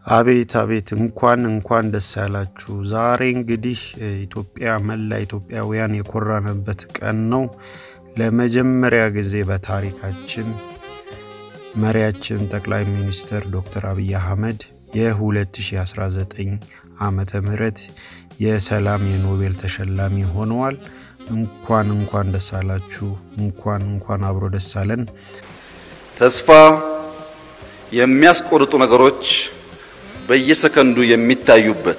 አቤት አቤት እንኳን እንኳን ደስ ያላችሁ። ዛሬ እንግዲህ ኢትዮጵያ መላ ኢትዮጵያውያን የኮራንበት ቀን ነው። ለመጀመሪያ ጊዜ በታሪካችን መሪያችን ጠቅላይ ሚኒስትር ዶክተር አብይ አህመድ የ2019 ዓመተ ምህረት የሰላም የኖቤል ተሸላሚ ሆነዋል። እንኳን እንኳን ደስ አላችሁ። እንኳን እንኳን አብሮ ደስ አለን። ተስፋ የሚያስቆርጡ ነገሮች በየሰከንዱ የሚታዩበት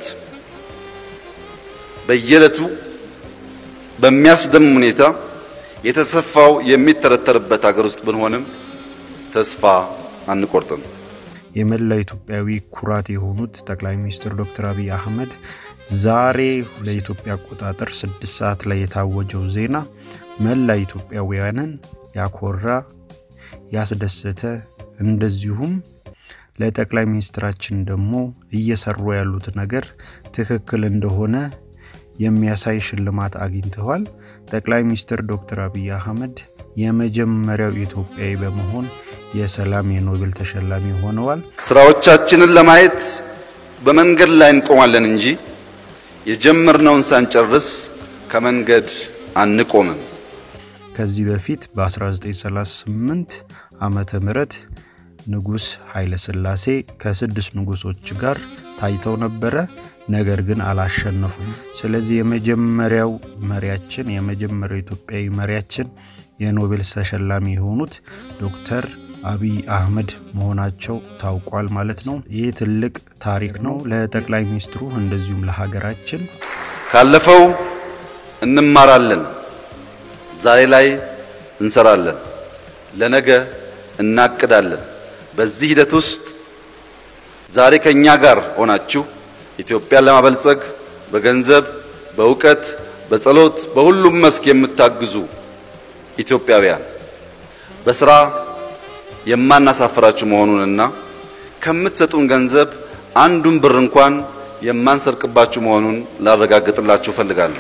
በየዕለቱ በሚያስደምም ሁኔታ የተሰፋው የሚተረተርበት ሀገር ውስጥ ብንሆንም ተስፋ አንቆርጥም። የመላው ኢትዮጵያዊ ኩራት የሆኑት ጠቅላይ ሚኒስትር ዶክተር አብይ አህመድ ዛሬ ለኢትዮጵያ አቆጣጠር ስድስት ሰዓት ላይ የታወጀው ዜና መላ ኢትዮጵያውያንን ያኮራ ያስደሰተ እንደዚሁም ለጠቅላይ ሚኒስትራችን ደግሞ እየሰሩ ያሉት ነገር ትክክል እንደሆነ የሚያሳይ ሽልማት አግኝተዋል። ጠቅላይ ሚኒስትር ዶክተር አብይ አህመድ የመጀመሪያው ኢትዮጵያዊ በመሆን የሰላም የኖቤል ተሸላሚ ሆነዋል። ስራዎቻችንን ለማየት በመንገድ ላይ እንቆማለን እንጂ የጀመርነውን ሳንጨርስ ከመንገድ አንቆምም። ከዚህ በፊት በ1938 ዓመተ ምህረት ንጉሥ ኃይለ ሥላሴ ከስድስት ንጉሶች ጋር ታይተው ነበረ። ነገር ግን አላሸነፉም። ስለዚህ የመጀመሪያው መሪያችን የመጀመሪያው ኢትዮጵያዊ መሪያችን የኖቤል ተሸላሚ የሆኑት ዶክተር አብይ አህመድ መሆናቸው ታውቋል ማለት ነው። ይህ ትልቅ ታሪክ ነው ለጠቅላይ ሚኒስትሩ እንደዚሁም ለሀገራችን። ካለፈው እንማራለን፣ ዛሬ ላይ እንሰራለን፣ ለነገ እናቅዳለን። በዚህ ሂደት ውስጥ ዛሬ ከኛ ጋር ሆናችሁ ኢትዮጵያን ለማበልጸግ በገንዘብ፣ በእውቀት፣ በጸሎት በሁሉም መስክ የምታግዙ ኢትዮጵያውያን በስራ የማናሳፍራችሁ መሆኑንና ከምትሰጡን ገንዘብ አንዱን ብር እንኳን የማንሰርቅባችሁ መሆኑን ላረጋግጥላችሁ እፈልጋለሁ።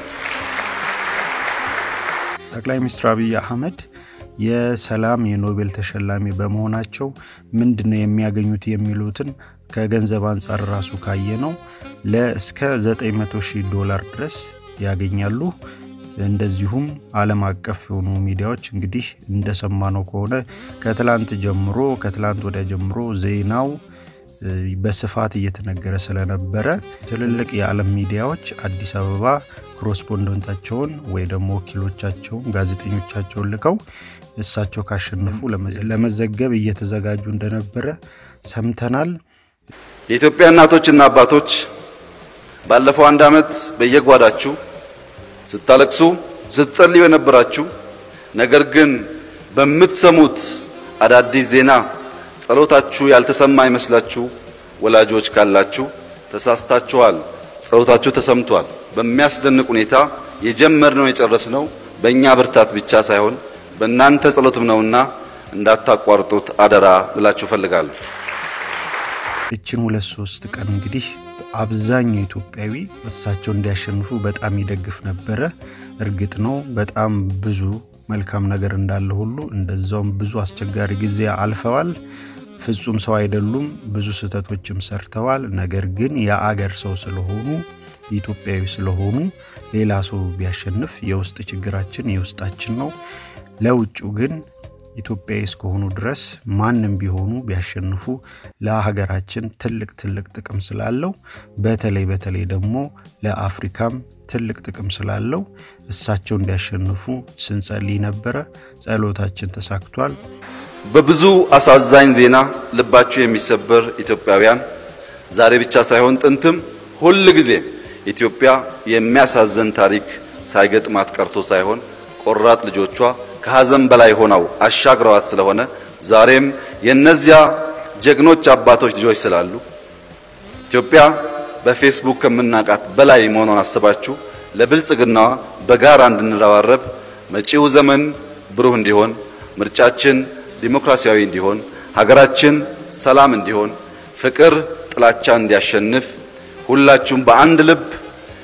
ጠቅላይ ሚኒስትር አብይ አህመድ የሰላም የኖቤል ተሸላሚ በመሆናቸው ምንድነው የሚያገኙት የሚሉትን ከገንዘብ አንጻር ራሱ ካየ ነው ለእስከ 900 ሺህ ዶላር ድረስ ያገኛሉ። እንደዚሁም ዓለም አቀፍ የሆኑ ሚዲያዎች እንግዲህ እንደሰማነው ከሆነ ከትላንት ጀምሮ ከትላንት ወዲያ ጀምሮ ዜናው በስፋት እየተነገረ ስለነበረ ትልልቅ የዓለም ሚዲያዎች አዲስ አበባ ኮረስፖንደንታቸውን ወይ ደግሞ ወኪሎቻቸውን ጋዜጠኞቻቸውን ልከው እሳቸው ካሸነፉ ለመዘገብ እየተዘጋጁ እንደነበረ ሰምተናል። የኢትዮጵያ እናቶችና አባቶች ባለፈው አንድ ዓመት በየጓዳችሁ ስታለቅሱ ስትጸልዩ የነበራችሁ ነገር ግን በምትሰሙት አዳዲስ ዜና ጸሎታችሁ ያልተሰማ ይመስላችሁ ወላጆች ካላችሁ ተሳስታችኋል። ጸሎታችሁ ተሰምቷል። በሚያስደንቅ ሁኔታ የጀመርነው የጨረስነው በእኛ ብርታት ብቻ ሳይሆን በእናንተ ጸሎትም ነውና እንዳታቋርጡት አደራ ልላችሁ እፈልጋለሁ። እችን ሁለት ሶስት ቀን እንግዲህ አብዛኛው ኢትዮጵያዊ እሳቸው እንዲያሸንፉ በጣም ይደግፍ ነበረ። እርግጥ ነው በጣም ብዙ መልካም ነገር እንዳለ ሁሉ እንደዛውም ብዙ አስቸጋሪ ጊዜ አልፈዋል። ፍጹም ሰው አይደሉም። ብዙ ስህተቶችም ሰርተዋል። ነገር ግን የአገር ሰው ስለሆኑ ኢትዮጵያዊ ስለሆኑ ሌላ ሰው ቢያሸንፍ የውስጥ ችግራችን የውስጣችን ነው። ለውጭው ግን ኢትዮጵያዊ እስከሆኑ ድረስ ማንም ቢሆኑ ቢያሸንፉ ለሀገራችን ትልቅ ትልቅ ጥቅም ስላለው በተለይ በተለይ ደግሞ ለአፍሪካም ትልቅ ጥቅም ስላለው እሳቸው እንዲያሸንፉ ስንጸልይ ነበረ። ጸሎታችን ተሳክቷል። በብዙ አሳዛኝ ዜና ልባችሁ የሚሰበር ኢትዮጵያውያን ዛሬ ብቻ ሳይሆን ጥንትም ሁል ጊዜ ኢትዮጵያ የሚያሳዝን ታሪክ ሳይገጥማት ቀርቶ ሳይሆን ቆራጥ ልጆቿ ከሀዘን በላይ ሆነው አሻግረዋት ስለሆነ ዛሬም የነዚያ ጀግኖች አባቶች ልጆች ስላሉ ኢትዮጵያ በፌስቡክ ከምናውቃት በላይ መሆኗን አስባችሁ ለብልጽግናዋ በጋራ እንድንረባረብ መጪው ዘመን ብሩህ እንዲሆን ምርጫችን ዲሞክራሲያዊ እንዲሆን ሀገራችን ሰላም እንዲሆን ፍቅር ጥላቻ እንዲያሸንፍ ሁላችሁም በአንድ ልብ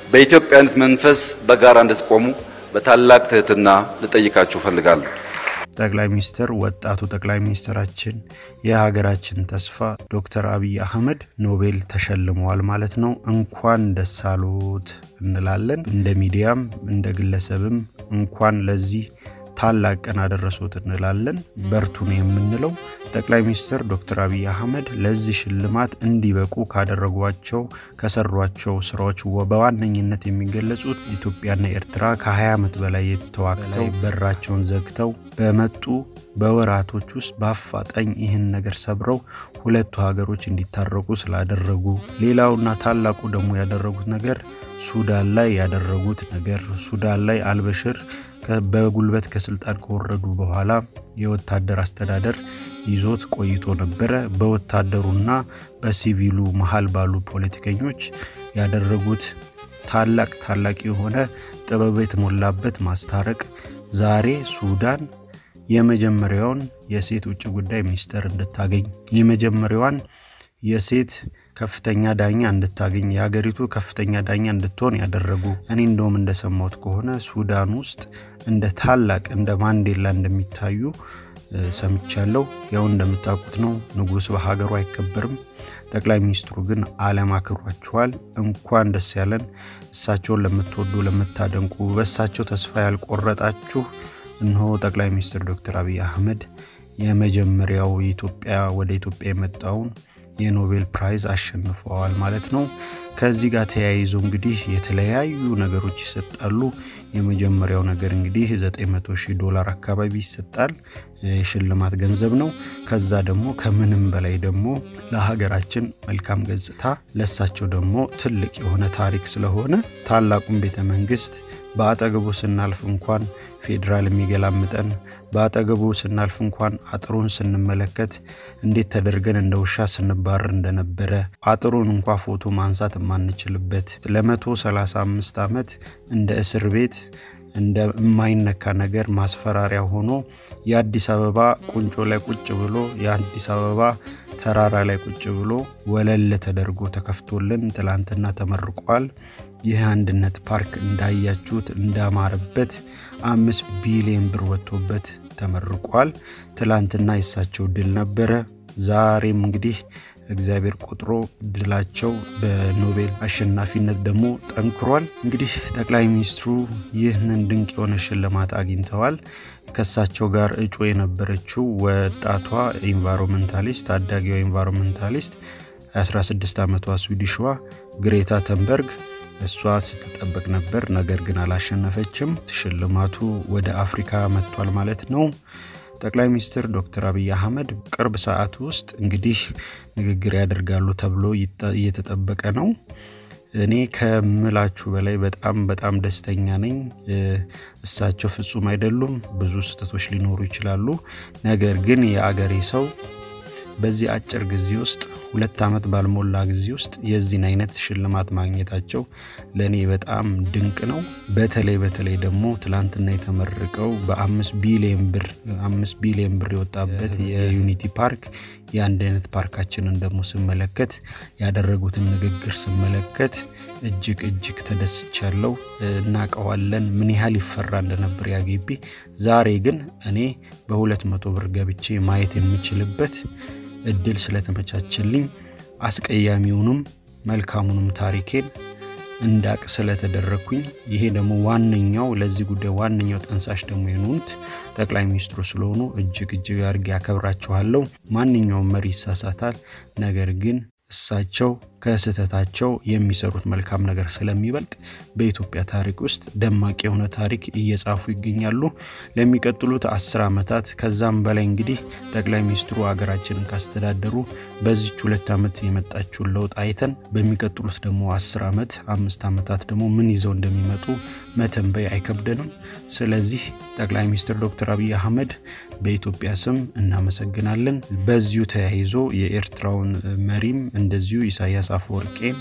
በኢትዮጵያዊነት መንፈስ በጋራ እንድትቆሙ በታላቅ ትህትና ልጠይቃችሁ እፈልጋለሁ። ጠቅላይ ሚኒስትር ወጣቱ ጠቅላይ ሚኒስትራችን የሀገራችን ተስፋ ዶክተር አብይ አህመድ ኖቤል ተሸልመዋል ማለት ነው። እንኳን ደስ አሎት እንላለን። እንደ ሚዲያም እንደ ግለሰብም እንኳን ለዚህ ታላቅ ቀን አደረሶት እንላለን። በርቱን የምንለው ጠቅላይ ሚኒስትር ዶክተር አብይ አህመድ ለዚህ ሽልማት እንዲበቁ ካደረጓቸው ከሰሯቸው ስራዎች በዋነኝነት የሚገለጹት ኢትዮጵያና ኤርትራ ከ20 ዓመት በላይ የተዋግተው በራቸውን ዘግተው በመጡ በወራቶች ውስጥ በአፋጣኝ ይህን ነገር ሰብረው ሁለቱ ሀገሮች እንዲታረቁ ስላደረጉ፣ ሌላውና ታላቁ ደግሞ ያደረጉት ነገር ሱዳን ላይ ያደረጉት ነገር ሱዳን ላይ አልበሽር በጉልበት ከስልጣን ከወረዱ በኋላ የወታደር አስተዳደር ይዞት ቆይቶ ነበረ። በወታደሩና በሲቪሉ መሀል ባሉ ፖለቲከኞች ያደረጉት ታላቅ ታላቅ የሆነ ጥበብ የተሞላበት ማስታረቅ ዛሬ ሱዳን የመጀመሪያውን የሴት ውጭ ጉዳይ ሚኒስተር እንድታገኝ የመጀመሪያዋን የሴት ከፍተኛ ዳኛ እንድታገኝ የሀገሪቱ ከፍተኛ ዳኛ እንድትሆን ያደረጉ እኔ እንደውም እንደሰማሁት ከሆነ ሱዳን ውስጥ እንደ ታላቅ እንደ ማንዴላ እንደሚታዩ ሰምቻለሁ። ያው እንደምታውቁት ነው ንጉሥ በሀገሩ አይከበርም። ጠቅላይ ሚኒስትሩ ግን አለማክሯቸዋል። እንኳን ደስ ያለን። እሳቸውን ለምትወዱ ለምታደንቁ፣ በእሳቸው ተስፋ ያልቆረጣችሁ እነሆ ጠቅላይ ሚኒስትር ዶክተር አብይ አህመድ የመጀመሪያው ኢትዮጵያ ወደ ኢትዮጵያ የመጣውን የኖቤል ፕራይዝ አሸንፈዋል ማለት ነው። ከዚህ ጋር ተያይዞ እንግዲህ የተለያዩ ነገሮች ይሰጣሉ። የመጀመሪያው ነገር እንግዲህ 900 ሺህ ዶላር አካባቢ ይሰጣል። የሽልማት ገንዘብ ነው። ከዛ ደግሞ ከምንም በላይ ደግሞ ለሀገራችን መልካም ገጽታ፣ ለሳቸው ደግሞ ትልቅ የሆነ ታሪክ ስለሆነ ታላቁን ቤተ መንግስት በአጠገቡ ስናልፍ እንኳን ፌዴራል የሚገላምጠን በአጠገቡ ስናልፍ እንኳን አጥሩን ስንመለከት እንዴት ተደርገን እንደ ውሻ ስንባረር እንደነበረ አጥሩን እንኳ ፎቶ ማንሳት የማንችልበት ለመቶ 35 ዓመት እንደ እስር ቤት እንደ የማይነካ ነገር ማስፈራሪያ ሆኖ የአዲስ አበባ ቁንጮ ላይ ቁጭ ብሎ የአዲስ አበባ ተራራ ላይ ቁጭ ብሎ ወለል ተደርጎ ተከፍቶልን ትላንትና ተመርቋል። ይህ አንድነት ፓርክ እንዳያችሁት እንዳማረበት አምስት ቢሊዮን ብር ወጥቶበት ተመርቋል። ትላንትና የሳቸው ድል ነበረ። ዛሬም እንግዲህ እግዚአብሔር ቆጥሮ ድላቸው በኖቤል አሸናፊነት ደግሞ ጠንክሯል። እንግዲህ ጠቅላይ ሚኒስትሩ ይህንን ድንቅ የሆነ ሽልማት አግኝተዋል። ከሳቸው ጋር እጩ የነበረችው ወጣቷ ኢንቫይሮንመንታሊስት ታዳጊዋ ኢንቫይሮንመንታሊስት 16 ዓመቷ ስዊዲሽዋ ግሬታ ተንበርግ እሷ ስትጠበቅ ነበር፣ ነገር ግን አላሸነፈችም። ሽልማቱ ወደ አፍሪካ መጥቷል ማለት ነው። ጠቅላይ ሚኒስትር ዶክተር አብይ አህመድ ቅርብ ሰዓት ውስጥ እንግዲህ ንግግር ያደርጋሉ ተብሎ እየተጠበቀ ነው። እኔ ከምላችሁ በላይ በጣም በጣም ደስተኛ ነኝ። እሳቸው ፍጹም አይደሉም፣ ብዙ ስህተቶች ሊኖሩ ይችላሉ። ነገር ግን የአገሬ ሰው በዚህ አጭር ጊዜ ውስጥ ሁለት ዓመት ባልሞላ ጊዜ ውስጥ የዚህን አይነት ሽልማት ማግኘታቸው ለእኔ በጣም ድንቅ ነው። በተለይ በተለይ ደግሞ ትላንትና የተመረቀው በአምስት ቢሊዮን ብር አምስት ቢሊዮን ብር የወጣበት የዩኒቲ ፓርክ የአንድነት ፓርካችንን ደግሞ ስመለከት ያደረጉትን ንግግር ስመለከት እጅግ እጅግ ተደስቻለሁ። እናውቀዋለን ምን ያህል ይፈራ እንደነበር ያ ግቢ። ዛሬ ግን እኔ በሁለት መቶ ብር ገብቼ ማየት የምችልበት እድል ስለተመቻቸልኝ አስቀያሚውንም መልካሙንም ታሪኬን እንዳቅ ስለተደረግኩኝ ይሄ ደግሞ ዋነኛው ለዚህ ጉዳይ ዋነኛው ጠንሳሽ ደግሞ የሆኑት ጠቅላይ ሚኒስትሩ ስለሆኑ እጅግ እጅግ አድርጌ ያከብራችኋለሁ። ማንኛውም መሪ ይሳሳታል። ነገር ግን እሳቸው ከስህተታቸው የሚሰሩት መልካም ነገር ስለሚበልጥ በኢትዮጵያ ታሪክ ውስጥ ደማቅ የሆነ ታሪክ እየጻፉ ይገኛሉ። ለሚቀጥሉት አስር ዓመታት ከዛም በላይ እንግዲህ ጠቅላይ ሚኒስትሩ ሀገራችንን ካስተዳደሩ በዚች ሁለት ዓመት የመጣችውን ለውጥ አይተን በሚቀጥሉት ደግሞ አስር ዓመት አምስት ዓመታት ደግሞ ምን ይዘው እንደሚመጡ መተንበይ አይከብደንም። ስለዚህ ጠቅላይ ሚኒስትር ዶክተር አብይ አህመድ በኢትዮጵያ ስም እናመሰግናለን። በዚሁ ተያይዞ የኤርትራውን መሪም እንደዚሁ ኢሳያስ አፈወርቄን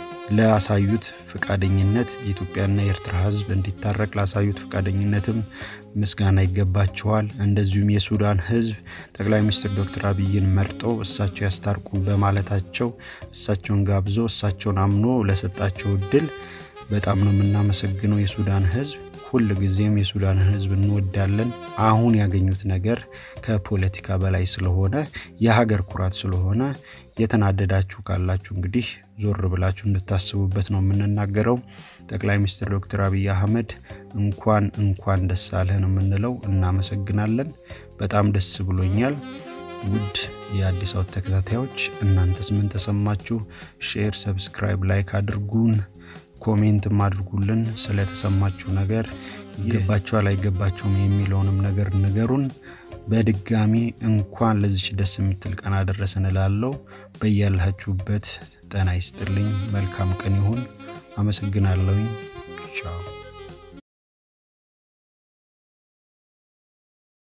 ላሳዩት ፈቃደኝነት የኢትዮጵያና የኤርትራ ሕዝብ እንዲታረቅ ላሳዩት ፈቃደኝነትም ምስጋና ይገባቸዋል። እንደዚሁም የሱዳን ሕዝብ ጠቅላይ ሚኒስትር ዶክተር አብይን መርጦ እሳቸው ያስታርቁ በማለታቸው እሳቸውን ጋብዞ እሳቸውን አምኖ ለሰጣቸው እድል በጣም ነው የምናመሰግነው የሱዳን ሕዝብ። ሁል ጊዜም የሱዳንን ሕዝብ እንወዳለን። አሁን ያገኙት ነገር ከፖለቲካ በላይ ስለሆነ የሀገር ኩራት ስለሆነ የተናደዳችሁ ካላችሁ እንግዲህ ዞር ብላችሁ እንድታስቡበት ነው የምንናገረው። ጠቅላይ ሚኒስትር ዶክተር አብይ አህመድ እንኳን እንኳን ደስ አለህ ነው የምንለው። እናመሰግናለን። በጣም ደስ ብሎኛል። ውድ የአዲስ አበባ ተከታታዮች እናንተስ ምን ተሰማችሁ? ሼር፣ ሰብስክራይብ፣ ላይክ አድርጉን፣ ኮሜንትም አድርጉልን። ስለተሰማችሁ ነገር ይገባችኋል አይገባችሁም የሚለውንም ነገር ንገሩን። በድጋሚ እንኳን ለዚች ደስ የምትል ቀን አደረሰን እላለሁ። በያላችሁበት ጤና ይስጥልኝ። መልካም ቀን ይሁን። አመሰግናለሁኝ። ቻው